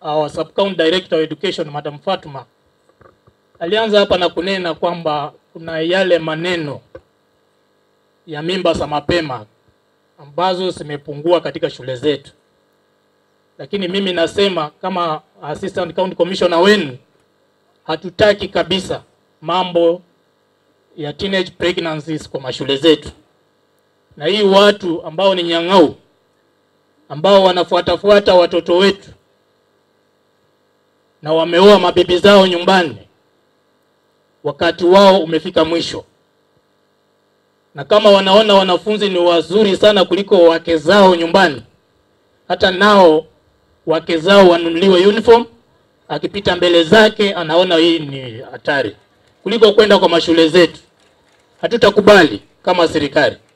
our sub-county director of education Madam Fatuma alianza hapa na kunena kwamba kuna yale maneno ya mimba za mapema ambazo zimepungua katika shule zetu, lakini mimi nasema kama assistant county commissioner wenu, hatutaki kabisa mambo ya teenage pregnancies kwa mashule zetu, na hii watu ambao ni nyang'au ambao wanafuatafuata watoto wetu na wameoa mabibi zao nyumbani, wakati wao umefika mwisho. Na kama wanaona wanafunzi ni wazuri sana kuliko wake zao nyumbani, hata nao wake zao wanunuliwe uniform, akipita mbele zake anaona hii ni hatari kuliko kwenda kwa mashule zetu. Hatutakubali kama serikali.